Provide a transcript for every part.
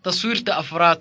taswiirta afraad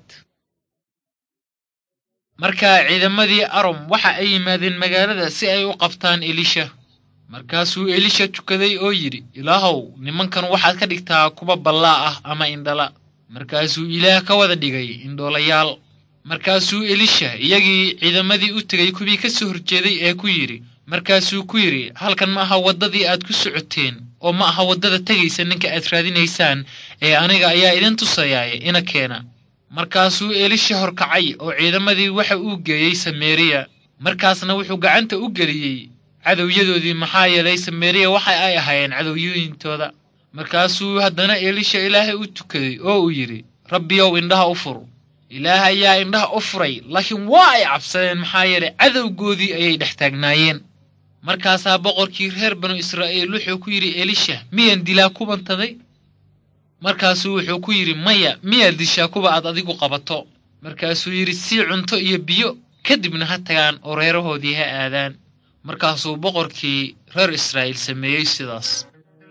markaa ciidamadii arom waxa ay yimaadeen magaalada si ay u qabtaan elisha markaasuu elisha tukaday oo yidhi ilaahow nimankan waxaad ka dhigtaa kuwa ballaa ah ama indhala markaasuu ilaah ka wada dhigay indhoolayaal markaasuu elisha iyagii ciidamadii u tegay kuwii ka soo horjeeday ee ku yidhi markaasuu ku yidhi halkan ma aha waddadii aad ku socoteen oo ma aha waddada tegaysa ninka aad raadinaysaan ee aniga ayaa idin tusayaaye ina keena markaasuu elisha horkacay oo ciidamadii waxa uu geeyey sameriya markaasna wuxuu gacanta u geliyey cadowyadoodii maxaa yeelay sameriya waxa ay ahaayeen cadowyooyintooda markaasuu haddana elisha ilaahay u tukaday oo uu yidhi rabbiyow indhaha u fur ilaah ayaa indhaha u furay laakiin waa ay cabsadeen maxaa yeelay cadowgoodii ayay dhex taagnaayeen markaasaa boqorkii reer banu israa'iil wuxuu ku yidhi elisha miyaan dilaa kubantaday markaasuu wuxuu ku yidhi maya miyaad dishaa kuwa aad adigu qabato markaasuu yidhi sii cunto iyo biyo kadibna ha tagaan oo reerahoodii ha aadaan markaasuu boqorkii reer israa'iil sameeyey sidaas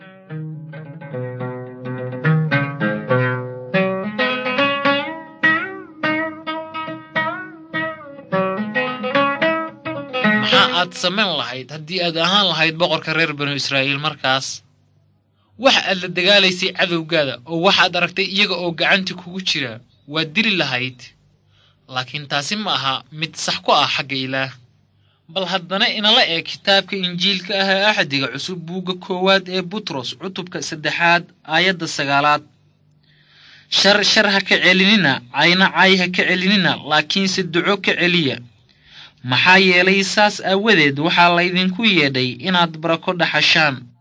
maxaa aad samayn lahayd haddii aad ahaan lahayd boqorka reer banu israa'iil markaas waxa aad la dagaalaysay cadowgaada oo waxaad aragtay iyaga oo gacanta kugu jira waad dili lahayd laakiin taasi ma aha mid sax ku ah xagga ilaah bal haddana inala eeg kitaabka injiilka ah ee axdiga cusub buugga koowaad ee butros cutubka saddexaad aayadda sagaalaad shar shar ha ka celinina cayna cay ha ka celinina laakiinse duco ka celiya maxaa yeelay saas aawadeed waxaa laydinku yeedhay inaad barako dhaxashaan